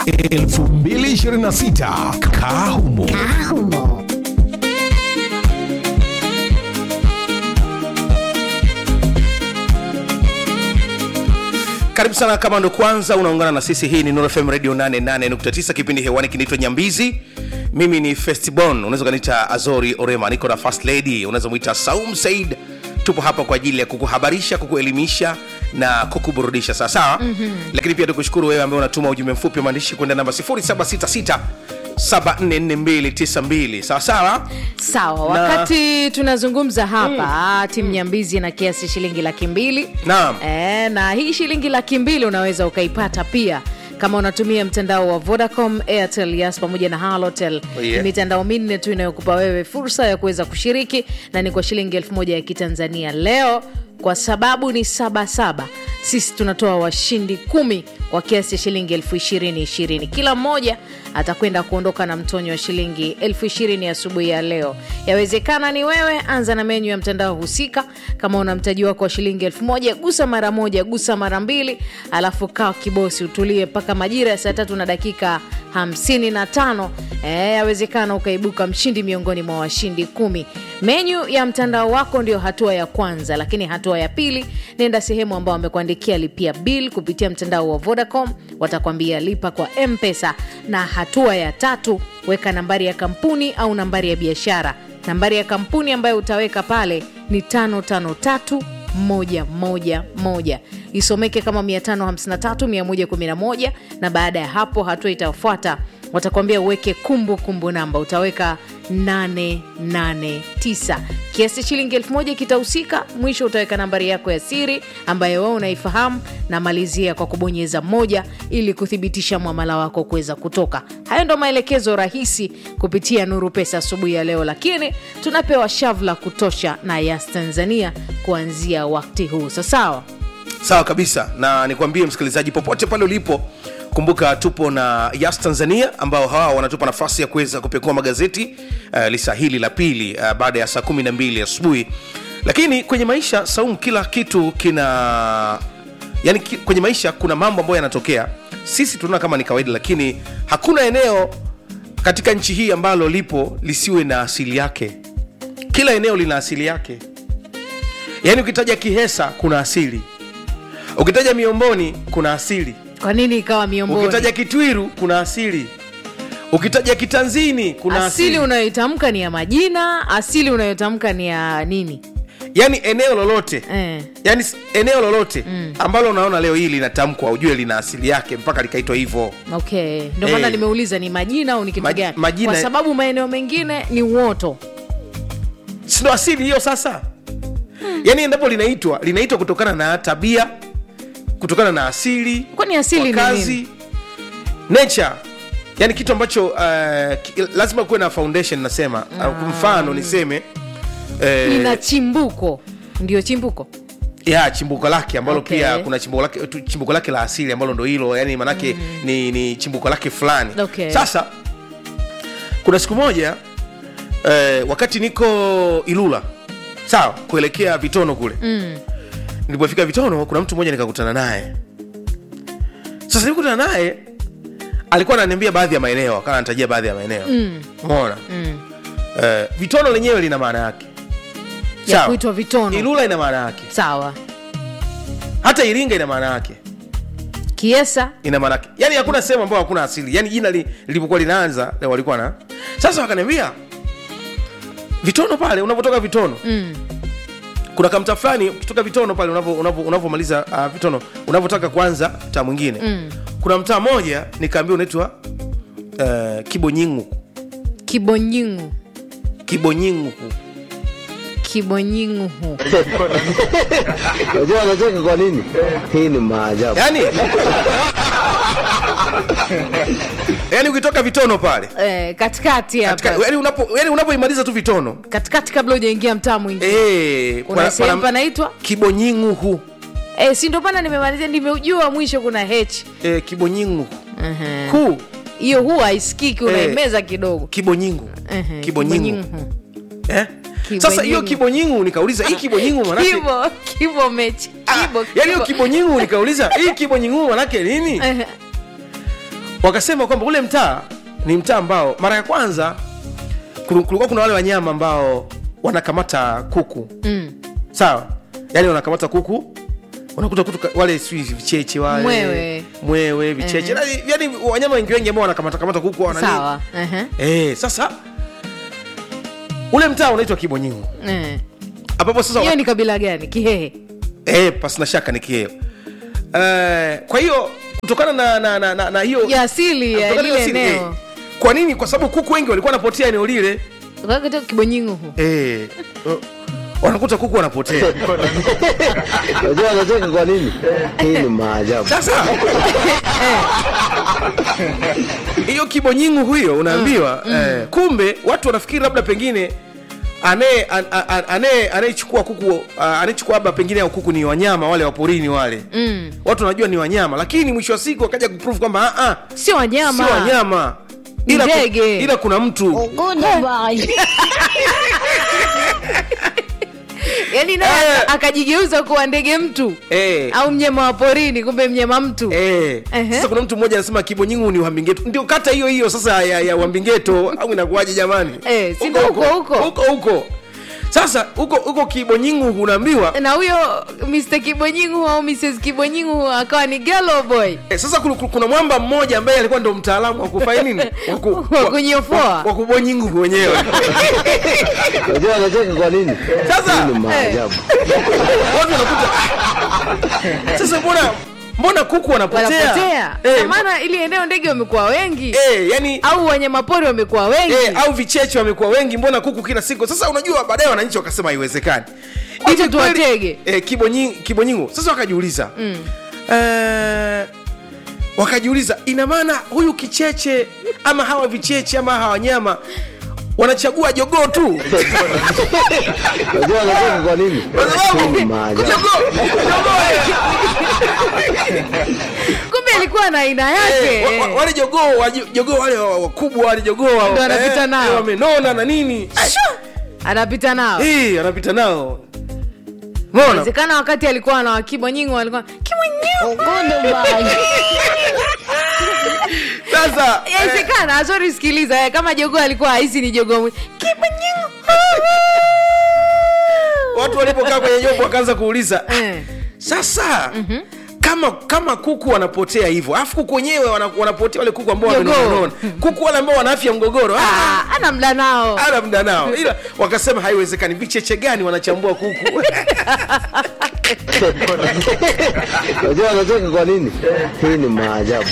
2026 Kahumo. Ahumo. karibu sana kama ndo kwanza unaungana na sisi hii ni Nuru FM radio 88.9 kipindi hewani kinaitwa nyambizi mimi ni festibon unaweza ukaniita azori orema niko na first lady unaweza mwita saum said tupo hapa kwa ajili ya kukuhabarisha kukuelimisha na kukuburudisha sawasawa mm-hmm. lakini pia tukushukuru wewe ambaye unatuma ujumbe mfupi wa maandishi kwenda namba 0766 744292 sawasawa sawa Na- wakati tunazungumza hapa mm. timu nyambizi na kiasi shilingi laki mbili Naam. e, na hii shilingi laki mbili unaweza ukaipata pia kama unatumia mtandao wa vodacom airtel yas pamoja na halotel Oh, yeah. mitandao minne tu inayokupa wewe fursa ya kuweza kushiriki na ni kwa shilingi elfu moja ya kitanzania leo kwa sababu ni sabasaba sisi tunatoa washindi kumi kwa kiasi cha shilingi elfu ishirini ishirini kila mmoja atakwenda kuondoka na mtonyo wa shilingi elfu ishirini asubuhi ya leo yawezekana ni wewe anza na menyu ya mtandao husika kama una mtaji wako wa shilingi elfu moja gusa mara moja gusa mara mbili alafu kaa kibosi utulie mpaka majira ya saa tatu na dakika 55 e, yawezekana ukaibuka mshindi miongoni mwa washindi kumi menyu ya mtandao wako ndio hatua ya kwanza lakini hatua ya pili nenda sehemu ambao wamekuandikia lipia bill kupitia mtandao wa vodacom watakwambia lipa kwa mpesa na hatua ya tatu weka nambari ya kampuni au nambari ya biashara nambari ya kampuni ambayo utaweka pale ni 553 moja moja moja isomeke kama 553111 na baada ya hapo hatua itayofuata watakwambia uweke kumbu kumbu namba utaweka 889 kiasi shilingi elfu moja kitahusika mwisho utaweka nambari yako ya siri ambayo wewe unaifahamu na malizia kwa kubonyeza moja ili kuthibitisha mwamala wako kuweza kutoka hayo ndo maelekezo rahisi kupitia nuru pesa asubuhi ya leo lakini tunapewa shavu la kutosha na yas tanzania kuanzia wakati huu sasawa sawa kabisa na nikwambie msikilizaji popote pale ulipo kumbuka tupo na yas tanzania ambao hawa wanatupa nafasi ya kuweza kupekua magazeti uh, lisa hili la pili uh, baada ya saa kumi na mbili asubuhi lakini kwenye maisha saum kila kitu kina yani ki, kwenye maisha kuna mambo ambayo yanatokea sisi tunaona kama ni kawaida lakini hakuna eneo katika nchi hii ambalo lipo lisiwe na asili yake kila eneo lina asili yake yaani ukitaja kihesa kuna asili ukitaja miomboni kuna asili kwa nini ikawa miomboni ukitaja kitwiru kuna asili ukitaja kitanzini kuna asili asili, unayoitamka ni ya majina asili unayotamka ni ya nini yaani eneo lolote eh. yaani s- eneo lolote mm. ambalo unaona leo hii linatamkwa ujue lina asili yake mpaka likaitwa hivyo okay ndio maana Eh. nimeuliza ni majina au ni kitu Maj- gani majina- kwa sababu maeneo mengine ni uoto sindo asili hiyo sasa yaani endapo linaitwa linaitwa kutokana na tabia kutokana na asili kwani asili ni kazi nini nature yani kitu ambacho uh, ki, lazima kuwe na foundation nasema uh, mfano niseme eh, lina chimbuko ndio chimbuko ya chimbuko lake ambalo Okay. pia kuna chimbuko lake, tu- chimbuko lake la asili ambalo ndo hilo yani manake mm. ni, ni chimbuko lake fulani Okay. sasa kuna siku moja eh, wakati niko ilula sawa kuelekea vitono kule mm. nilipofika vitono kuna mtu mmoja nikakutana naye sasa nilikutana naye alikuwa ananiambia baadhi ya maeneo akawa anatajia baadhi ya maeneo Mm. umeona Mm. eh, vitono lenyewe lina maana yake ya Sawa. kuitwa vitono ilula ina maana yake sawa hata iringa ina maana yake kiesa ina maana yake yani hakuna sehemu ambayo hakuna asili yani jina li- lilipokuwa linaanza leo walikuwa na sasa wakaniambia vitono pale unapotoka vitono mm. kuna kamta fulani ukitoka vitono pale unavyo- unavyo- unavyomaliza uh, vitono unavyotaka kuanza mtaa mwingine Mm. kuna mtaa moja nikaambia unaitwa uh, kibonyingu kibonyingu kibonyingu kibonyingu Unajua anacheka kwa nini? Hii ni maajabu. yani yani ukitoka vitono pale eh, katikati katika- hapa yani unapo yani unapoimaliza tu vitono katikati kabla ujaingia mtaa mwingine eh, kuna pana- sehemu pana- panaitwa kibonyingu eh, si ndo pana nimemalizia nimeujua mwisho kuna h eh, kibonyingu Ehe. ku hiyo huwa haisikiki unaimeza kidogo kibonyingu Ehe, kibonyingu kibonyingu. eh? Kibonyingu. sasa hiyo kibonyingu nikauliza hii kibonyingu manake kibo kibo mechi Ah, kibo yani hiyo kibo. kibonyingu nikauliza hii kibonyingu manake nini Ehe. wakasema kwamba ule mtaa ni mtaa ambao mara ya kwanza kulu- kulikuwa kuna wale wanyama ambao wanakamata kuku mm. sawa yaani wanakamata kuku unakuta kutu ka- wale sijui vicheche wale Mwewe. mwewe vicheche Ehe. yaani yaani wanyama wengi wengi ambao wanakamata kamata kuku wana nini. sawa Ehe. eh sasa ule mtaa unaitwa kibonyingu Eh. ambapo sasa hiyo ni kabila gani kihehe eh, pasina shaka ni kieo eh, kwa hiyo kutokana na, na, na, na, na hiyo ya asili ya kutokana na lile asili, eneo eh, kwa nini kwa sababu kuku wengi walikuwa wanapotea eneo lile kakata kibonyingu hu eh, uh, wanakuta kuku wanapotea Unajua anacheka kwa nini? Hii ni maajabu. sasa hiyo kibonyingu huyo unaambiwa eh, kumbe watu wanafikiri labda pengine anaye an- an- anaye- anayechukua kuku ah, anayechukua labda pengine au kuku ni wanyama wale waporini wale mm. watu wanajua ni wanyama lakini mwisho wa siku wakaja kuprove kwamba ah, ah, sio wanyama sio wanyama Ni ila, ku, ndege. ila kuna mtu yaani naye Eh. aka- akajigeuza kuwa ndege mtu eh, au mnyama wa porini kumbe mnyama mtu Eh, Ehe. sasa kuna mtu mmoja anasema kibonyingu ni uhambingeto ndio kata hiyo hiyo sasa ya, ya uhambingeto au inakuwaje jamani Eh, si ndo huko, huko. huko huko sasa huko huko kibonyingu unaambiwa na huyo mr kibonyingu au mrs kibonyingu akawa ni gelo boy eh, sasa kuna, kuna mwamba mmoja ambaye alikuwa ndo mtaalamu wa kufanya nini Wa ku- Wa wa- kunyofoa. wa- wa kubonyingu wenyewe Unajua anacheka kwa nini? Sasa, Hii ni maajabu. watu wanakuta sasa mbona mbona kuku wanapotea wanapotea eh, Kwa maana ili eneo ndege wamekuwa wengi eh, yani au wanyamapori wamekuwa wengi Eh, au vicheche wamekuwa wengi mbona kuku kila siku sasa unajua baadaye wananchi wakasema haiwezekani Wacha Hivi kweli- tuwatege. eh, kibonyi- kibonyingo sasa wakajiuliza mm. eh, wakajiuliza ina maana huyu kicheche ama hawa vicheche ama hawa wanyama wanachagua jogoo tu Unajua anacheka kwa nini? Kwa sababu Hii ni maajabu. jogoo- jogoo, kumbe alikuwa na aina yake eh, wa- wa- wale jogoo wa- jogoo wale wa- wakubwa wale jogoo wa- Ndio anapita eh, nao. wamenona na nini anapita nao Eh, anapita nao Umeona? inawezekana wakati alikuwa na kibonyingu alikuwa kibonyingu sasa eh, inawezekana sorry sikiliza eh, kama jogoo alikuwa haisi ni jogoo mwi- kibonyingu watu walipokaa kwenye jopo wakaanza kuuliza Eh. sasa mm-hmm. kama kama kuku wanapotea hivyo alafu kuku wenyewe wana- wanapotea wale kuku ambao Jogoo. wamenonanona kuku wale ambao wana afya mgogoro ah, Ah, ana mda nao ana mda nao ila wakasema haiwezekani vicheche gani wanachambua kuku Unajua anacheka kwa nini? Hii ni maajabu.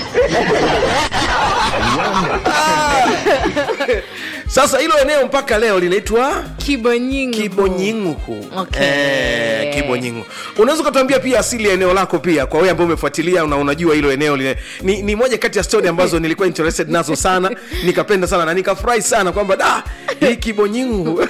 sasa hilo eneo mpaka leo linaitwa kibonyingu kibonyingu Okay. eh, kibonyingu unaweza ukatuambia pia asili ya eneo lako pia kwa wewe ambao umefuatilia na unajua hilo eneo lile ni, ni moja kati ya stori ambazo nilikuwa interested nazo sana nikapenda sana na nikafurahi sana kwamba da hii kibonyingu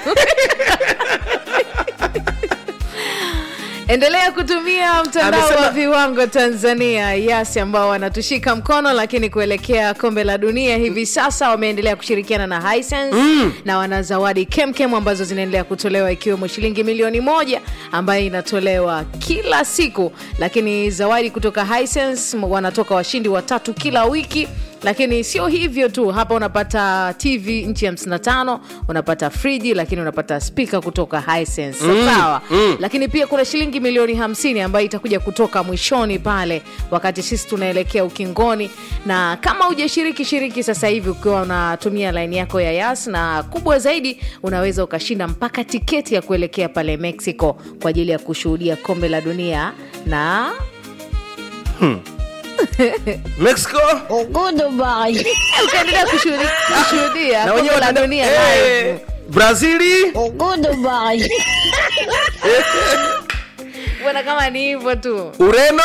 endelea kutumia mtandao Amesema- wa viwango tanzania yasi ambao wanatushika mkono lakini kuelekea kombe la dunia hivi sasa wameendelea kushirikiana na Hisense mm. na wana zawadi kemkem ambazo zinaendelea kutolewa ikiwemo shilingi milioni moja ambayo inatolewa kila siku lakini zawadi kutoka Hisense wanatoka washindi watatu kila wiki lakini sio hivyo tu hapa unapata tv nchi ya 55 unapata friji lakini unapata spika kutoka Hisense mm, sawa mm. lakini pia kuna shilingi milioni 50 ambayo itakuja kutoka mwishoni pale wakati sisi tunaelekea ukingoni na kama hujashiriki shiriki sasa hivi ukiwa unatumia laini yako ya yas na kubwa zaidi unaweza ukashinda mpaka tiketi ya kuelekea pale mexico kwa ajili ya kushuhudia kombe la dunia na mexico ukaendelea kushuhudi- kushuhudia na kombe wenyewe la wataenda- dunia eh, live brazili bwana kama ni hivyo tu ureno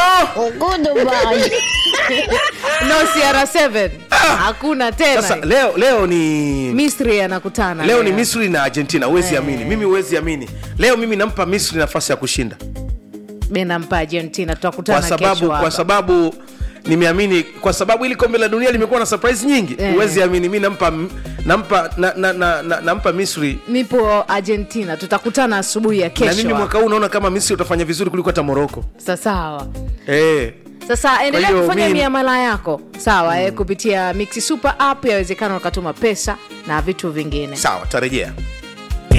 no cr7 hakuna sasa tena leo leo ni misri anakutana leo ni misri na argentina huwezi amini mimi huwezi amini leo mimi nampa misri nafasi ya kushinda benampa argentina kwa tutakutana sababu kesho kwa hapa. sababu nimeamini kwa sababu ili kombe la dunia limekuwa na surprise nyingi Eh. huwezi amini mi nampa nampa na, na, na, na, nampa misri nipo argentina tutakutana asubuhi ya na mimi kesho mwaka huu naona kama misri utafanya vizuri kuliko hata moroko sasawa eh. sasa endelea hiyo kufanya mi- miamala yako sawa eh, kupitia mixi super app yawezekana ukatuma pesa na vitu vingine sawa tarejea